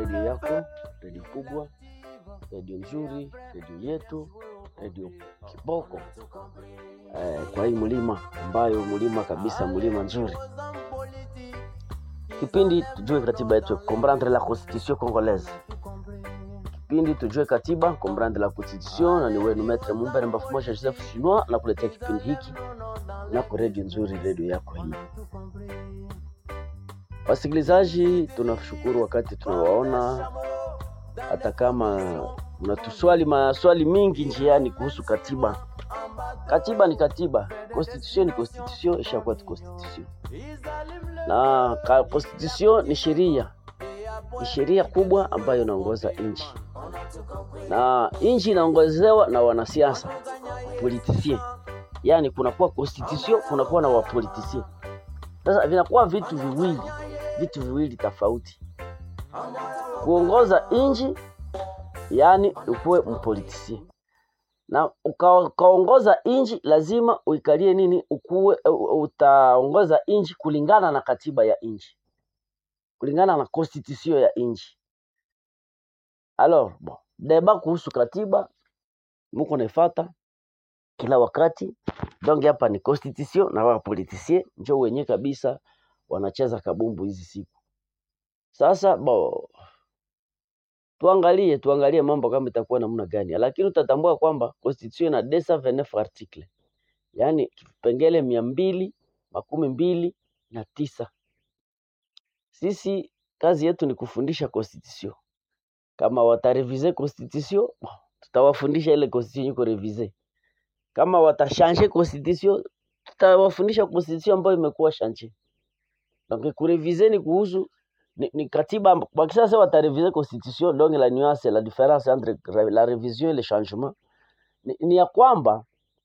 redio yako, redio kubwa, redio nzuri, redio yetu, redio kiboko eh, kwa hii mlima ambayo mlima kabisa, mlima nzuri. Kipindi tujue katiba yetu, comprendre la constitution congolaise. Kipindi tujue katiba, comprendre la constitution, na ni wenu Maitre Mumbere Mbafu Moja Joseph Chinois na kuletea kipindi hiki nako redio nzuri, redio yako hii. Wasikilizaji, tunashukuru wakati tunawaona, hata kama mnatuswali maswali mingi njiani kuhusu katiba. Katiba ni katiba, constitution ni constitution, ishakuwa tu constitution na ka constitution ni sheria, ni sheria kubwa ambayo inaongoza nchi, na nchi inaongozewa na wanasiasa politicien, yaani kunakuwa constitution, kunakuwa na wapoliticien. Sasa vinakuwa vitu viwili, vitu viwili tofauti. Kuongoza nchi, yaani ukuwe mpolitisien na uka- ukaongoza nchi lazima uikalie nini, ukuwe u- utaongoza nchi kulingana na katiba ya nchi, kulingana na constitution ya nchi. Alors bon, deba kuhusu katiba muko naifata kila wakati, donc hapa ni constitution na wa politicien njo wenye kabisa wanacheza kabumbu hizi siku. Sasa bo, tuangalie tuangalie mambo kama itakuwa namna gani, lakini utatambua kwamba constitution ina 229 article, yaani kipengele mia mbili makumi mbili na tisa. Sisi kazi yetu ni kufundisha constitution. Kama watarevize constitution, bon, tutawafundisha ile constitution iko revise. Kama watashange constitution, tutawafundisha constitution ambayo imekuwa shanje. Donc kurevize ni kuhusu ni, ni katiba amb- wakisasa watarevize constitution, donc la nuance la différence entre re- la révision et le changement ni, ni ya kwamba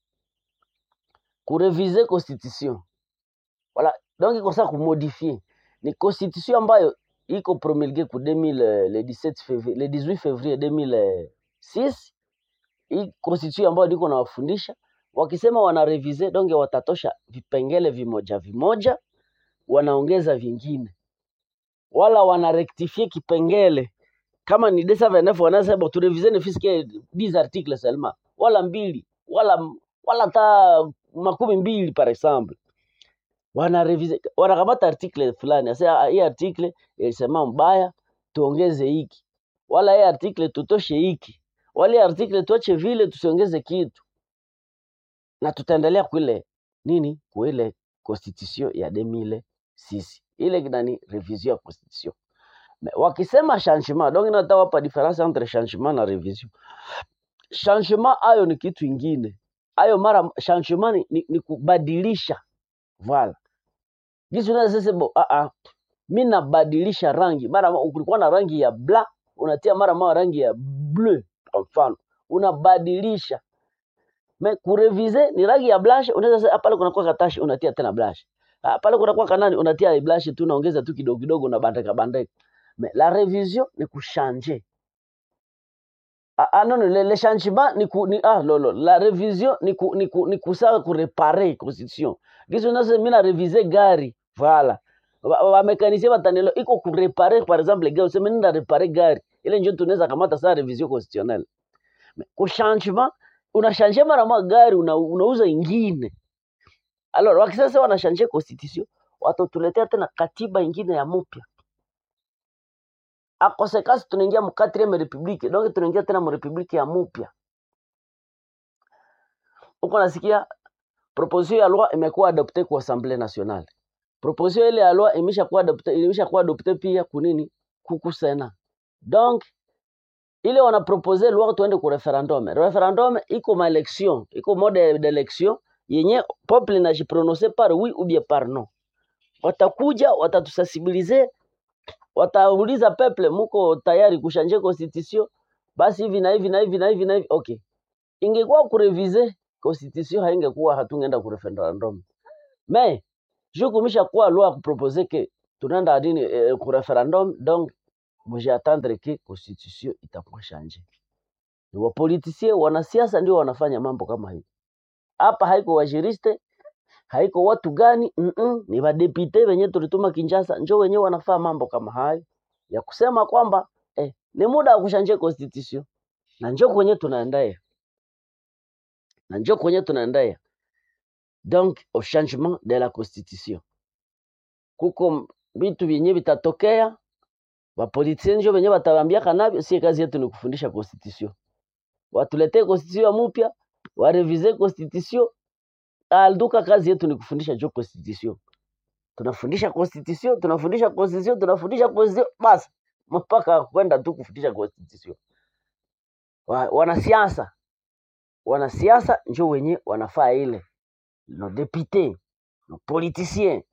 kurevize constitution voilà, donc iko sasa kumodifie ni constitution ambayo iko promulguée ku 2000 eh, le 17 février le 18 février 2006 hii constitution ambayo niko nawafundisha wakisema wanarevize donc watatosha vipengele vimoja vimoja wanaongeza vingine wala wanarectifie kipengele kama ni 229 wanasema turevize ne fiske 10 articles seulement wala mbili wala wala ta makumi mbili par exemple wanarevize wanakamata article fulani asa hii article ilisema mbaya tuongeze hiki wala hii article tutoshe hiki wala hii article tuache vile tusiongeze kitu na tutaendelea kuile nini kuile constitution ya 2006 ile nani revision ya constitution Me- wakisema changement donc inataka hapa difference entre changement na revision changement ayo ni kitu ingine ayo mara changement ni, ni, ni kubadilisha voilà jinsi unaweza sasa bo a a mimi nabadilisha rangi mara mo- kulikuwa na rangi ya bla unatia mara moja rangi ya bleu kwa mfano unabadilisha me kurevize ni rangi ya blanche unaweza sasa pale kunakuwa katashi unatia tena blanche Ah, pale kunakuwa kanani unatia blanche tu unaongeza tu kidogo kidogo na bandika bandika me la revision ni kuchanger Ah, ah, non, non, le, le changement ni ku, ni ah lolo la revision ni ku, ni ku, ni kusaa kureparer constitution gizo nase mina reviser gari voilà wamekanisie batanelo iko kureparer par exemple gari useme nenda reparer gari ile njo tunaweza kamata saa revision constitutionnelle Me, ku changement unashanje mara moja gari una, unauza ingine alors wakisasa wanashanje constitution watatuletea tena katiba ingine ya mpya akosekasi tunaingia mu 4 republique donc tunaingia tena mu republique ya mupya uko nasikia proposition ya loi imekuwa adopte kwa assemblée nationale proposition ile ya loi imeshakuwa adopte imeshakuwa adopte pia kunini kuku sena donc ile wana propose loi tuende ku referendum referendum iko ma election iko mode d'election yenye peuple inajiprononcer par oui ou bien par non watakuja watatusensibiliser watauliza peuple muko tayari kushanje constitution basi hivi na hivi na hivi na hivi na hivi okay ingekuwa kurevize constitution haingekuwa hatungeenda ku referendum me juu kumisha kuwa loi kupropose ke tunaenda nini eh, ku referendum donc mujiatendre ke constitution itakuwa shanje ni wapolitisie wanasiasa ndio wanafanya mambo kama hivi hapa haiko wajiriste haiko watu gani mm-mm, ni vadepute wenye tulituma Kinshasa njo wenyewe wanafaa mambo kama hayo ya kusema kwamba eh, ni muda wa kushanje constitution na njo kwenye tunaendea na njo kwenye tunaendea donc au changement de la constitution kuko vitu vyenye vitatokea wapolitien njo venye watawambiaka navyo sie kazi yetu ni kufundisha constitution watuletee constitution mupya warevize constitution alduka kazi yetu ni kufundisha jo constitution tunafundisha constitution tunafundisha constitution tunafundisha constitution basi mpaka kwenda tu kufundisha constitution wa, wanasiasa wanasiasa njo wenye wanafaa ile no député no politicien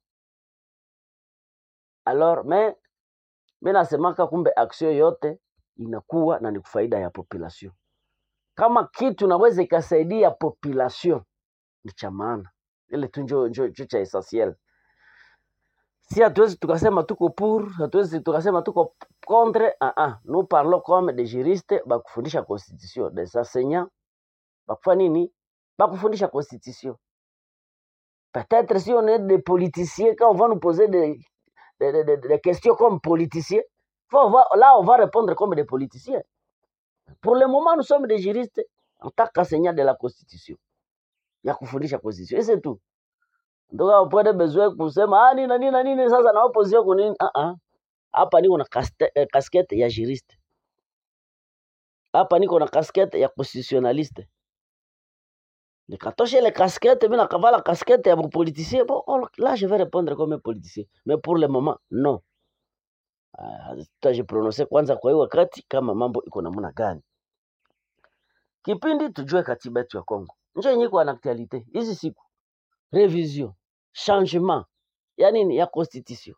alors mais mi nasemaka kumbe action yote inakuwa na ni faida ya population kama kitu naweza ikasaidia population ni cha maana ile tu njo, njo, njo cha essentiel si hatuwezi tukasema tuko pour hatuwezi tukasema tuko contre ah -ah. nous parlons comme des juristes bakufundisha constitution des enseignants bakufa nini bakufundisha constitution peut-être si on est des politiciens quand on va nous poser des, des, des, des, des questions comme politiciens faut voir, là on va répondre comme des politiciens pour le moment nous sommes des juristes en tant qu'enseignants de la constitution ya kufundisha constitution et c'est tout ndoka upate besoin kusema ah, nini na nini na nini sasa na opposition kwa nini ah ah hapa niko na kaste- eh, casquette ya juriste hapa niko na casquette ya constitutionnaliste nikatosha ile casquette mimi nakavala casquette ya politicien bon oh, là je vais répondre comme un politicien mais pour le moment non Ah, tutajiprononse kwanza kwa hiyo wakati kama mambo iko namna gani kipindi tujue katiba yetu ya Kongo njo yenye iko na actualite hizi siku revision changement ya nini ya constitution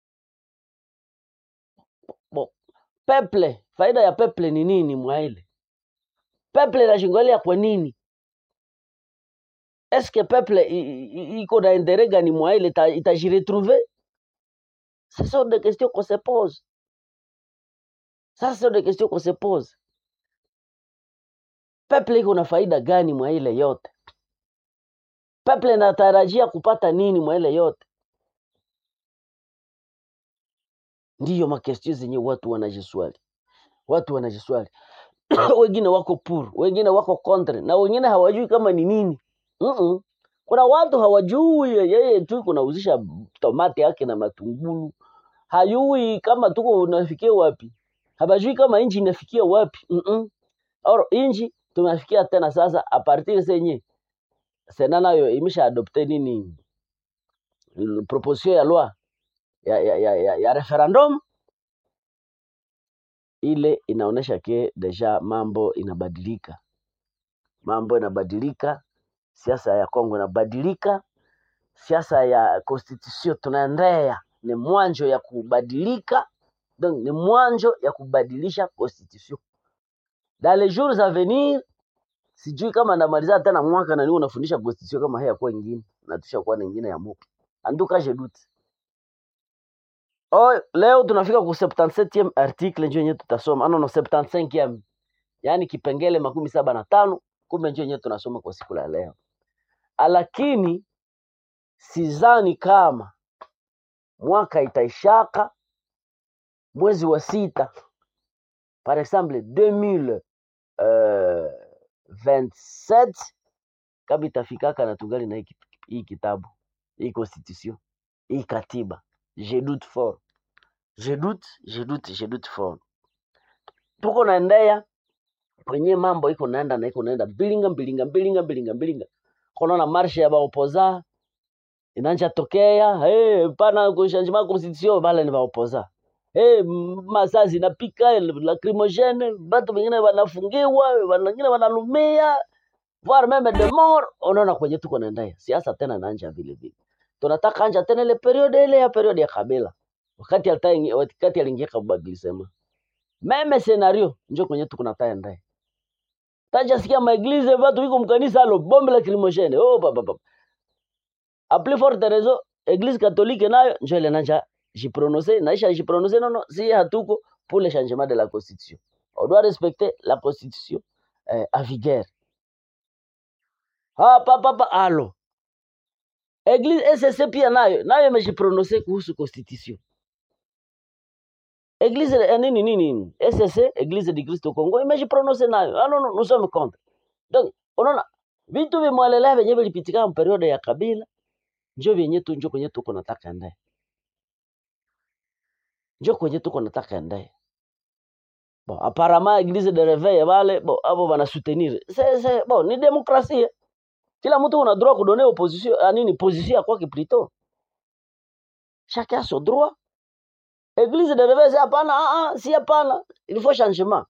bon peuple faida ya peuple ni nini mwaile peuple inashingolia kwa nini eske peuple i- i- iko na interet gani mwaile ita- itajiretrouver ce sont des questions qu'on se pose ça ce sont des questions qu'on se pose peuple iko na faida gani mwa ile yote peuple inatarajia kupata nini mwa ile yote ndiyo makestio zenye watu wanajiswali watu wanajiswali wengine wako pur wengine wako contre na wengine hawajui kama ni nini Mm-mm. kuna watu hawajui yeye tu kunauzisha tomati yake na matungulu hayui kama tuko unafikia wapi habajui kama inji inafikia wapi Mm-mm. Or, inji tunafikia tena sasa a partir senye sena nayo imesha adopte nini l- proposition ya loi ya, ya, ya, ya, ya referendum ile inaonyesha ke deja mambo inabadilika mambo inabadilika siasa ya Kongo inabadilika siasa ya constitution tunaendea ni mwanjo ya kubadilika donc ni mwanjo ya kubadilisha constitution dans les jours à venir sijui kama ndamaliza tena mwaka na niwe unafundisha constitution kama hii yakuwa ingine na tushakuwa na ingine ya mupi anduka je doute oh, leo tunafika ku 77e article njo yenyewe tutasoma ano no 75e yaani kipengele makumi saba na tano kumbe njo yenyewe tunasoma kwa siku la leo lakini sizani kama mwaka itaishaka mwezi wa sita par exemple 2027 kama itafikaka na tungali na hii kit- hii kitabu hii constitution hii katiba je doute fort je doute je doute je doute fort tuko naendea kwenye mambo iko naenda na iko naenda bilinga bilinga bilinga bilinga bilinga konaona marshe ya baopoza inanja tokea hey, pana kushangima constitution bale ni baopoza hey, masazi napika lacrimogene batu wengine wanafungiwa wengine wanalumia voire meme de mort unaona kwenye tuko naendea siasa tena nanja vile vile tunataka anja tena ile periode ile ya periode ya kabila wakati alita wakati aliingia kabadilisema meme scenario njo kwenye tuko nataendea taja sikia maeglize watu wiko mkanisa alo bombe la crimogene oh baba baba a plus forte raison église catholique nayo njo ile nanja jiprononcer naisha jiprononcer non non si hatuko pour le changement de la constitution on doit respecter la constitution eh, à vigueur ah papa papa alo église SSC pia nayo nayo imejiprononcer kuhusu constitution Église ya nini nini SSC Église du Christ au Congo imejiprononce nayo. Ah, non, non, nous sommes contre. Donc unaona vitu vimwelelea vyenyewe vilipitikana periode ya Kabila njo vyenye tu njo kwenye tuko nataka ende njo kwenye tuko nataka ende bon apparemment Église de Réveil wale bon abo bana soutenir c'est c'est bon ni démocratie kila mtu una droit kudonner opposition ah, nini position ya kwake plutôt chacun a son droit Église de Réveil c'est hapana ah, ah, si hapana il faut changement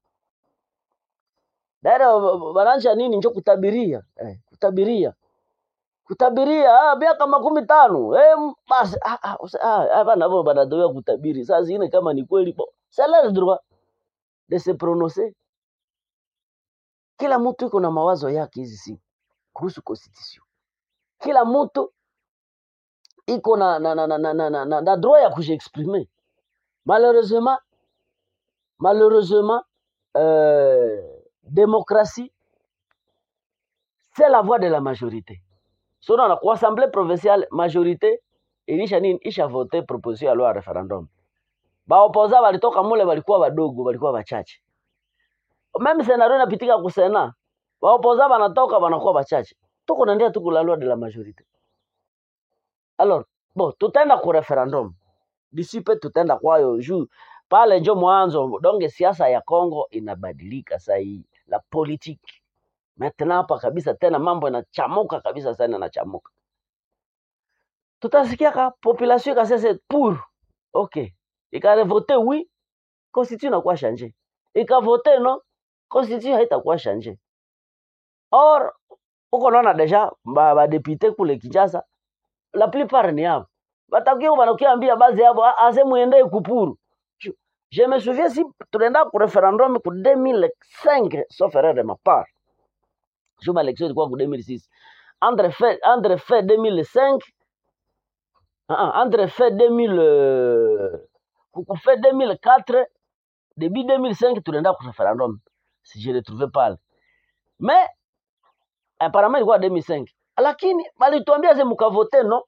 Daira bananja nini njo kutabiria eh, kutabiria kutabiria ah, miaka makumi tano eh, m- basi ah, ah, usa- ah, ah, bana bo banadoea kutabiri saa zingine kama ni kweli bo c'est leur droit de se prononcer kila mtu iko na mawazo yake hizi siku kuhusu constitution kila mtu iko na na na na na, na, na, na, na droit ya kujiexprimer malheureusement malheureusement euh, démocratie c'est la voix de la majorité so naona kwa assemblée provinciale majorité ilisha nini isha vote proposition ya loi ya referendum baopoza walitoka mule walikuwa wadogo walikuwa wachache meme senario inapitika kusena baopoza banatoka banakuwa wachache tuko naendelea tuko la loi de la majorité alors bon tutaenda ku referendum disipe tutaenda kwayo juu pale njo mwanzo donge siasa ya Congo inabadilika saa hii la politique maintenant hapa kabisa tena mambo yanachamuka kabisa sana yanachamuka tutasikia ka population ikasese pour ok ikarevote oui constitution inakuwa change ikavote no constitution haitakuwa change or uko naona deja ba, ba député kule Kinshasa la plupart ni hapo batakuwa banakuambia baadhi yao ase muende kupuru Je je me souviens si tunaenda ku referendum ku 2005 sauf erreur de ma part juma election ilikuwa ku 2006 entre fait entre fait 2005 ah, ah, entre fait 2000 euh, ku ku fait 2004 début 2005 tunaenda ku referendum si je le trouvais pas mais apparemment ilikuwa 2005 lakini balituambia ze mukavote no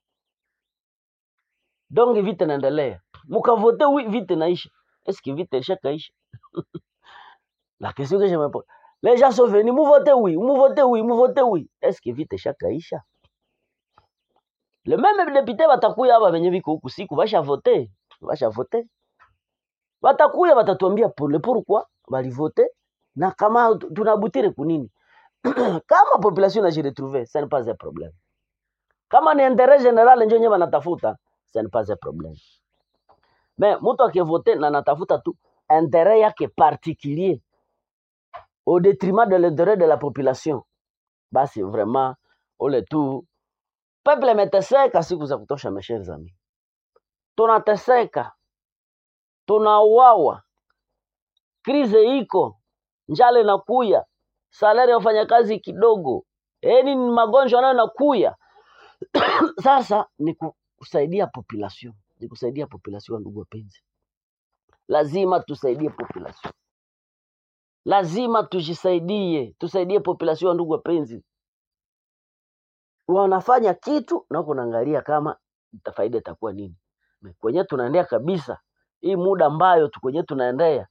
donc vite naendelea mukavote oui vite naisha est-ce que vite ilishakaisha la question que je me pose les gens sont venus vous votez oui vous votez oui vous votez oui est-ce que vite ishakaisha le même député batakuya hapa venye viko huku siku basha vote basha vote batakuya batatuambia pour le pourquoi balivote na kama tu- tunabutire kunini kama population inajiretrouve ce n'est pas un problème kama ni intérêt général njo nye banatafuta ce n'est pas un problème mais mtu akivote na natafuta tu intérêt yake particulier au détriment de l'intérêt de la population basi vraiment ule tu peuple imeteseka siku za kutosha mes chers amis tunateseka tunauawa krize iko njala inakuya salari ya wafanyakazi kidogo eni ni magonjwa nayo nakuya sasa ni ku- kusaidia population ni kusaidia population ndugu wapenzi lazima tusaidie population lazima tujisaidie tusaidie population ndugu wapenzi wanafanya kitu na huko naangalia kama ita- faida itakuwa nini Me- kwenye tunaendea kabisa hii muda ambayo tu kwenye tunaendea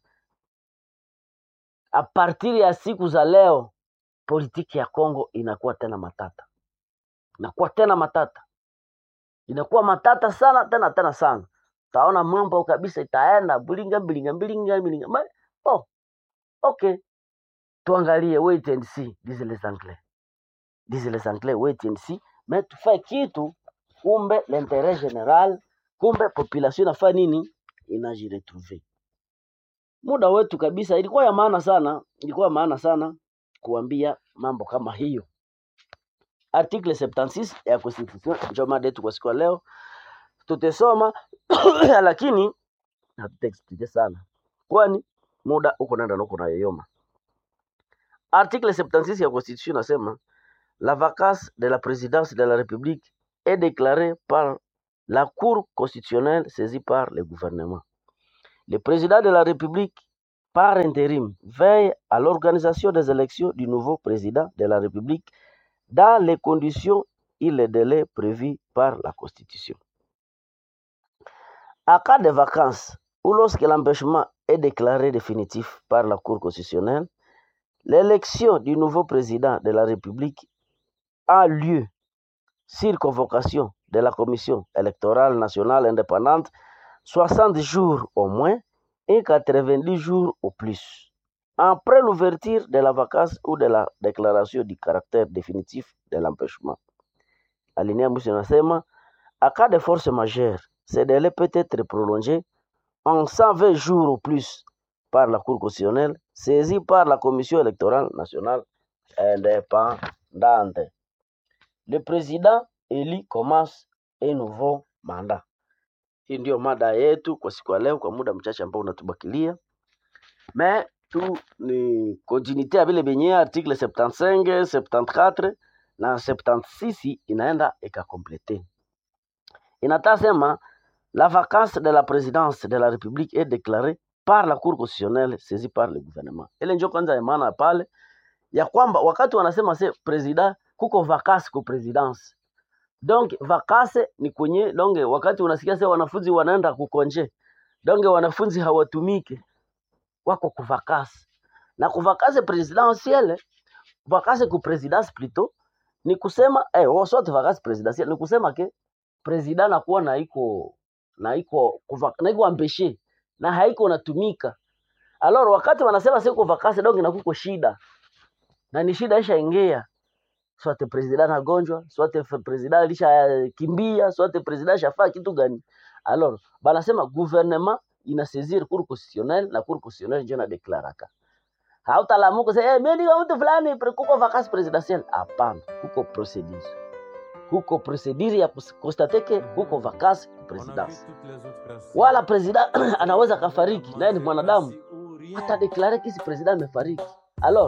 a partir ya siku za leo politiki ya Kongo inakuwa tena matata inakuwa tena matata inakuwa matata sana tena tena sana utaona mambo kabisa itaenda bilinga bilinga bilinga bilinga Ma- oh, okay tuangalie wait and see disent les anglais disent les anglais wait and see mais tufae kitu kumbe l'intérêt général kumbe population inafaa nini inajiretrouver muda wetu kabisa ilikuwa ya maana sana ilikuwa ya maana sana kuambia mambo kama hiyo article 76 ya constitution ndio mada yetu kwa siku ya leo tutasoma lakini hatutaexplique sana kwani muda uko naenda na uko nayoyoma article 76 ya constitution nasema la vacance de la présidence de la république est déclarée par la cour constitutionnelle saisie par le gouvernement le président de la république par intérim veille à l'organisation des élections du nouveau président de la république dans les conditions et les délais prévus par la constitution En cas de vacances ou lorsque l'empêchement est déclaré définitif par la Cour constitutionnelle, l'élection du nouveau président de la République a lieu sur convocation de la Commission électorale nationale indépendante 60 jours au moins et 90 jours au plus. Après l'ouverture de la vacance ou de la déclaration du caractère définitif de l'empêchement. Alinéa mwisho inasema à cas de force majeure, ce délai peut être prolongé en 120 jours au plus par la Cour constitutionnelle, saisie par la Commission électorale nationale indépendante. Le président élu commence un nouveau mandat. Hii ndio mada yetu kwa siku ya leo, kwa muda mchache ambao unatubakilia. Me tu ni continuité ya vile vyenye article 75, 74 na 76 inaenda ikakomplete. Inataka sema la vacance de la présidence de la République est déclarée par la Cour constitutionnelle saisie par le gouvernement. Ile ndio kwanza ya maana pale ya kwamba wakati wanasema se president kuko vacance ku presidence donc vacance ni kwenye donge, wakati unasikia se wanafunzi wanaenda kukonje donge, wanafunzi hawatumike wako kuvakasi na kuvakasi presidentielle vakasi ku presidence plutôt ni kusema eh, oh, soit vakasi presidentielle ni kusema ke president nakuwa na iko na iko kuva- na iko ambeshe na haiko natumika alors wakati wanasema siko vakasi donc na kuko shida na ni shida ishaingia swate president anagonjwa swate f- president alishakimbia swate president shafaa kitu gani alors banasema gouvernement inasaisir cour constitutionnelle na cour constitutionnelle ndio inadeklaraka hautalamuka sasa hey, mimi niko mtu fulani pre- kuko vacances presidentielle hapana kuko procedure kuko procedure ya kus- constate ke kuko vacances presidence wala president anaweza kafariki naye ni mwanadamu hata deklare kisi president amefariki alors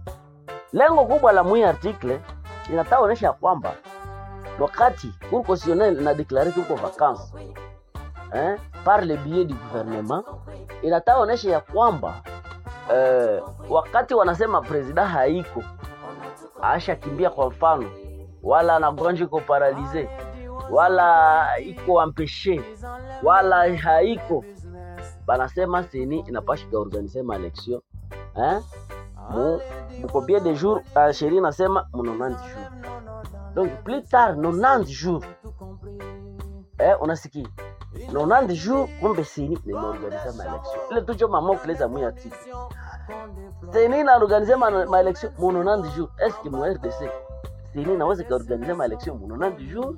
lengo kubwa la mwi article linataka onyesha ya kwamba wakati cour constitutionnelle inadeklare kuko vacances eh, par le biais du gouvernement inataka onyesha ya kwamba eh, wakati wanasema president haiko ashakimbia kwa mfano wala anagonjwa iko paralize wala iko ampeshe wala haiko banasema seni inapasha kaorganize maelection eh? mu mukopie de jour uh, sheria inasema mu 90 jours donc plus tard 90 jours eh, unasikia 90 jours kumbe seni nimeorganize maelection ile tucho mamokle za mwi article seni inaorganize ma- maelection mu 90 jours est ce que mu RDC seni inaweza kaorganize maelection mu 90 jours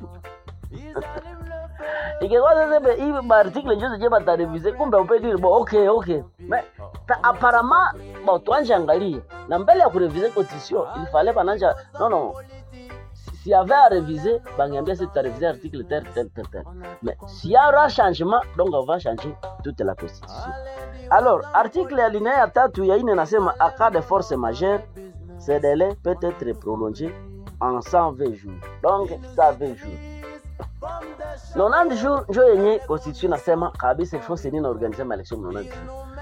ingekuwa sasa be- hii maartikle njo zenye batarevize kumbe upediri bo okay okay Me, ta, aparama bo tuanje angalie na mbele ya kurevize constitution ilifale bananja no no si si y avait à réviser bangiambia si tutareviser article tel tel tel tel mais s'il y aura changement donc on va changer toute la constitution alors article ya linea ya tatu ya ine nasema à cas de force majeure ce délai peut être prolongé en 120 jours donc 120 jours 90 jours njo yenye constitution nasema kabisa ifo seni na organize maelection 90 jours